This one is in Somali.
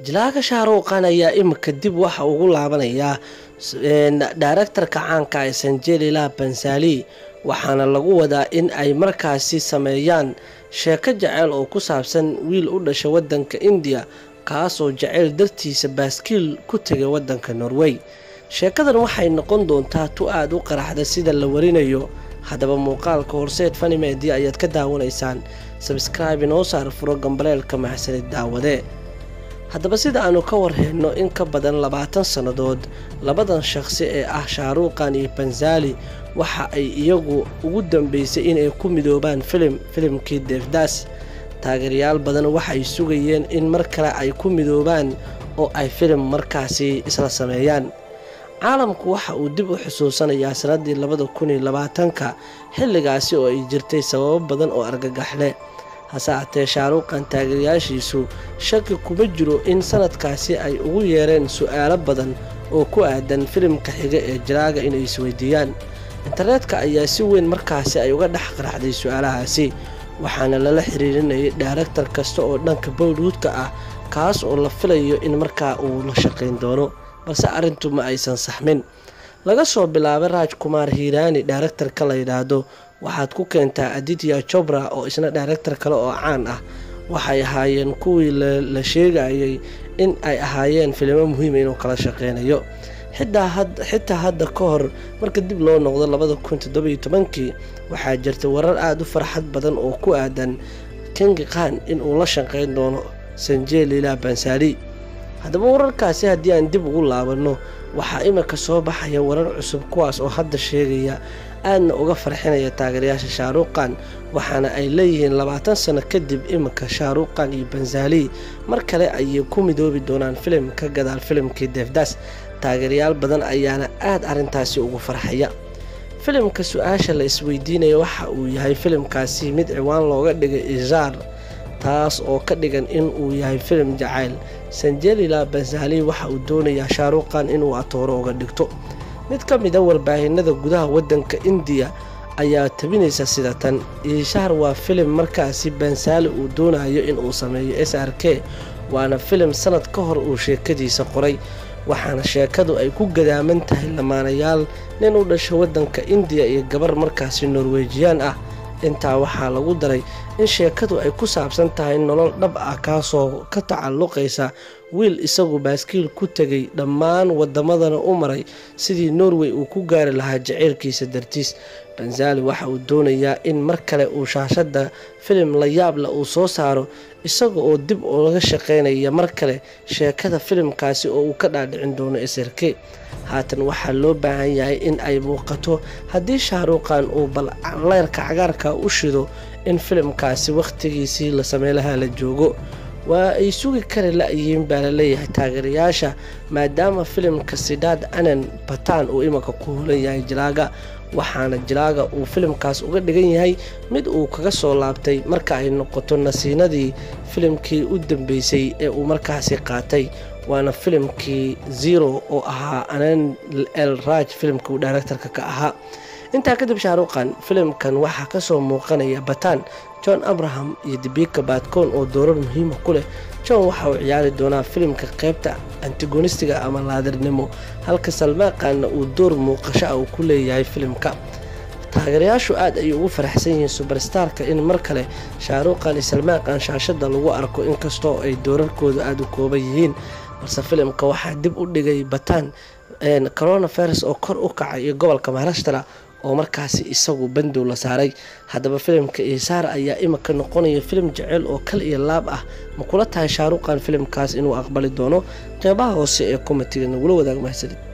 jilaaga shaaruuqan ayaa imika dib waxa ugu laabanayaa daaraktarka caanka ee sanjelila bansali waxaana lagu wadaa in ay markaasi sameeyaan sheeko jaceyl oo ku saabsan wiil u dhasha wadanka indiya kaasoo jaceyl dartiisa baaskiil ku tegay wadanka norway sheekadan waxay noqon doontaa tu aada u qaraxda sida la warinayo haddaba muuqaalka horseed fanimedia ayaad ka daawanaysaan sabskraibe inoo saar furo gambaleelka mahsanid daawade haddaba sida aanu ka warheyno in ka badan labaatan sannadood labadan shaqsi ee ah shaaruuqan iyo banzali waxa ay iyagu ugu dambeysay inay ku midoobaan filim filimkii deefdaas taageerayaal badan waxay sugayeen in mar kale ay ku midoobaan oo ay filim markaasi isla sameeyaan caalamku waxa uu dib u xusuusanayaa sannaddii labada kun iyo labaatanka xilligaasi oo ay jirtay sababo badan oo argagaxle hase hatee shaaruuqan taageerayaashiisu shaki kuma jiro in sanadkaasi ay ugu yeereen su-aalo badan oo ku aadan filimka xiga ee jiraaga inay isweydiiyaan internetka ayaa si weyn markaasi ay uga dhex qaraxday su-aalahaasi waxaana lala xiriirinayay dhaaraktar kasta oo dhanka bowlwoodka ah kaas oo la filayo in markaa uu la shaqayn doono balse arrintu ma aysan saxmin laga soo bilaabay raaj kumaar hiiraani dhaaraktarka la yidhaahdo waxaad ku keentaa aditya jobra oo isna dhaaraktar kale oo caan ah waxay ahaayeen kuwii la sheegayay in ay ahaayeen filimo muhiima inuu kala shaqeynayo xitaa hadda ka hor marka dib loo noqdo labada kun toddobiyo tobankii waxaa jirta warar aada u farxad badan oo ku aadan kengi khan inuu la shaqeyn doono sanjelila bansali haddaba wararkaasi haddii aan dib ugu laabanno waxaa imika soo baxaya warar cusub kuwaas oo hadda sheegaya aadna uga farxinaya taageerayaasha shaaruuqan waxaana ay leeyihiin labaatan sano kadib imika shaaruuqan iyo banzali mar kale ayay ku midoobi doonaan filim ka gadaal filimkii deefdaas taageerayaal badan ayaana aada arrintaasi ugu farxaya filimka su-aasha la isweydiinaya waxa uu yahay filimkaasi mid ciwaan looga dhigay izaar taas oo ka dhigan in uu yahay filim jacayl sanjelila banzali waxa uu doonayaa shaaruuqan inuu atooro uga dhigto mid ka mid a warbaahinada gudaha wadanka indiya ayaa tabinaysa sida tan iishaar waa filim markaasi bansaali uu doonayo inuu sameeyo s r k waana filim sanad ka hor uu sheekadiisa qoray waxaana sheekadu ay ku gadaaman tahay lamaanayaal nin u dhasho wadanka indiya iyo gabar markaasi norwejiyaan ah intaa waxaa lagu daray in sheekadu ay ku saabsan tahay nolol dhab ah kaasoo ka tacalluqaysa wiil isagu baaskiil ku tegay dhammaan wadamadana u maray sidii norway uu ku gaari lahaa jaceylkiisa dartiis banzali waxa uu doonayaa in mar kale uu shaashadda filim la yaabla uu soo saaro isaga oo dib uga shaqeynaya mar kale sheekada filimkaasi oo uu ka dhaadhicin doono s r k haatan waxaa loo baahan yahay in ay muuqato haddii shaaruuqan uu bal leyrka cagaarka u shido in filimkaasi wakhtigiisii la sameylaha la joogo waa ay sugi kari la-yihiin baa laleeyahay taageerayaasha maadaama filimka sidaad anan bataan uu imika ku hulan yahay jilaaga waxaana jilaaga uu filimkaas uga dhigan yahay mid uu kaga soo laabtay marka ay noqoto nasiinadii filimkii u dambeysay ee uu markaasi qaatay waana filimkii zero oo ahaa anan el raj filimka uu directorka ka ahaa intaa kadib shaaruuqan filimkan waxaa kasoo muuqanaya bataan john abraham iyo dibika baadkoon oo doorar muhiima ku leh john waxa uu ciyaari doonaa filimka qeybta antigonistiga ama laadirnimo halka salmaaqanna uu door muuqasho ah uu ku leeyahay filimka taageerayaashu aad ayay ugu faraxsan yihiin subarstarka in mar kale shaaruuqan iyo salmaaqan shaashada lagu arko inkastoo ay doorarkooda aada u kooban yihiin balse filimka waxaa dib u dhigay bataan coronavirus oo kor u kacay iyo gobolka maharashtara oo markaasi isagu bandow la saaray haddaba filimka iisaar ayaa imika noqonaya filim jeceyl oo kal iyo laab ah ma kula tahay shaaruuqan filimkaas inuu aqbali doono qeybaha hoose ee komitiga nagula wadaag mahadsanid